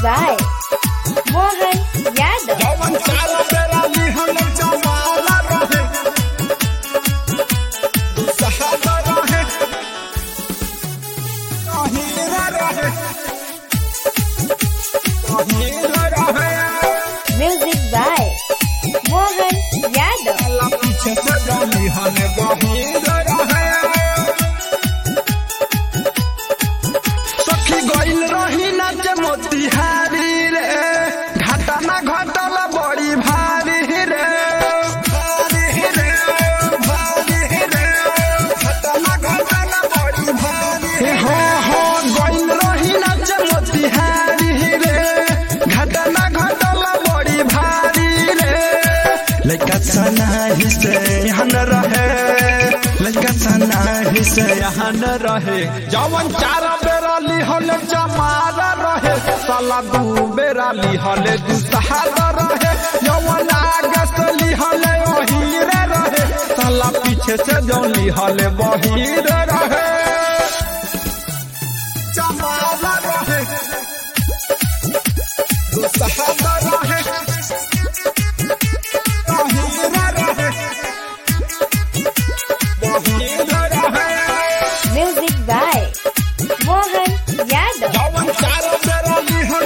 by Mohan Yadav. जवन चार बेरा लिहल जमाला रहे दुसहरा रहे कहीरा रहे कहीरा रहे Music by Mohan Yadav. Allah पीछे से जानी हने गहीरा रहे सखी गइल रही नाच मोतिहारी रे घाटा ना घटल बड़ी भारी रे भारी रे भारी रे घाटा ना घटल बड़ी भारी हो हो गइल रही नाच मोतिहारी रे घाटा ना घटल बड़ी भारी रे लइका सना ही से यहाँ न रहे लइका सना ही से यहाँ न रहे जवन चार बेरा लिहल जमारा रहे साला दू बेरा लिहल दू सहारा रहे जवन आगे से लिहल ओहीरे रहे साला पीछे से जो लिहल बहीरे रहे जमारा रहे दू सहारा रहे ओहीरे रहे ओहीरे रहे Music by Mohan Yadav. जवन चार बेरा लिहल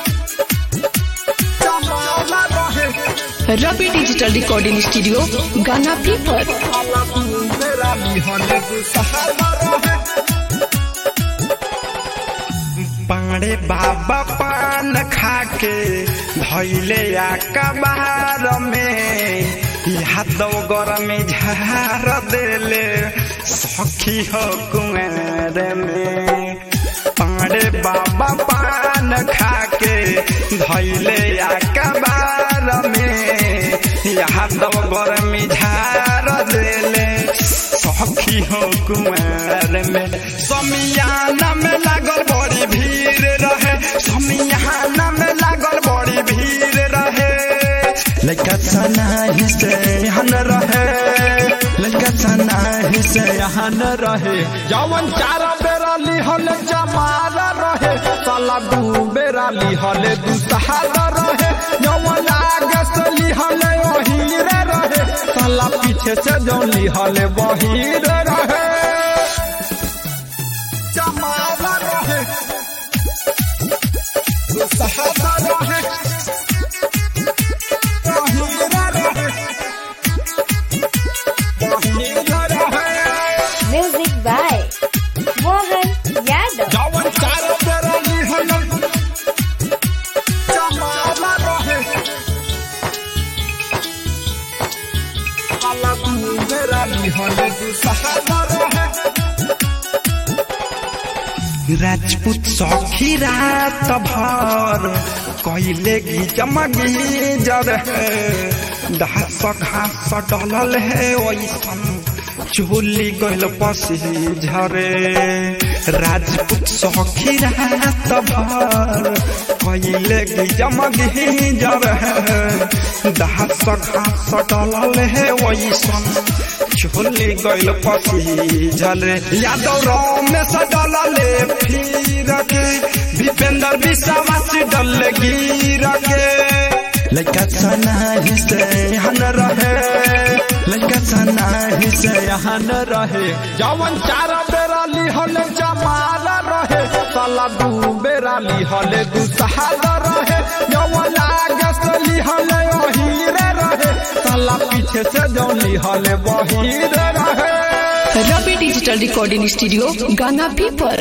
जमारा रहे रवि डिजिटल रिकॉर्डिंग स्टूडियो गाना पीपर मेरा लिहल सहारा रहे पाड़े बाबा पान खाके धैले कबार में यादव गर में झार देले सखी हो कुंवर में पाड़े बाबा पान खाके धैले कबार में यादव गर में झार देले सखी हो कुमार में समियाना में लागल बड़ी भीड़ रहे समियाना में लागल बड़ी भीड़ रहे लड़का सना ही से यहाँ न रहे लड़का सना ही से यहाँ न रहे जवन चार बेरा लिहल जमारा रहे साला दू बेरा लिहल दू सहारा रहे जवन आगे से लिहल ओहीरे रहे साला पीछे से जो लिहल बहीरे रहे जमारा रहे दू सहारा रहे ओहीरे रहे ओहीरे रहे Music by Mohan Yadav. जवन चार बेरा लिहल जमारा रहे अल्लाह तू बेरा लिहल तू सहारा रहे राजपूत सखी रात भर कैले गी जमगी जर घास घास डलल है ओइसन चोली गइल पसी झरे राजपूत सखी रात भर कैले गी जमगी जर घास घास डलल है ओइसन चोली गइल पसी झरे यादव रमेश डलले फिर के भीपेंद्र विश्वास डल गिर के लड़का सना ही से यहाँ न रहे लड़का सना ही से यहाँ न रहे जवन चार बेरा लिहल जमाला रहे साला दू बेरा लिहल दू सहारा रहे जवन आगे से लिहल ओहीरे रहे साला पीछे से जो लिहल बहीरे रहे रवि डिजिटल रिकॉर्डिंग स्टूडियो गाना पीपर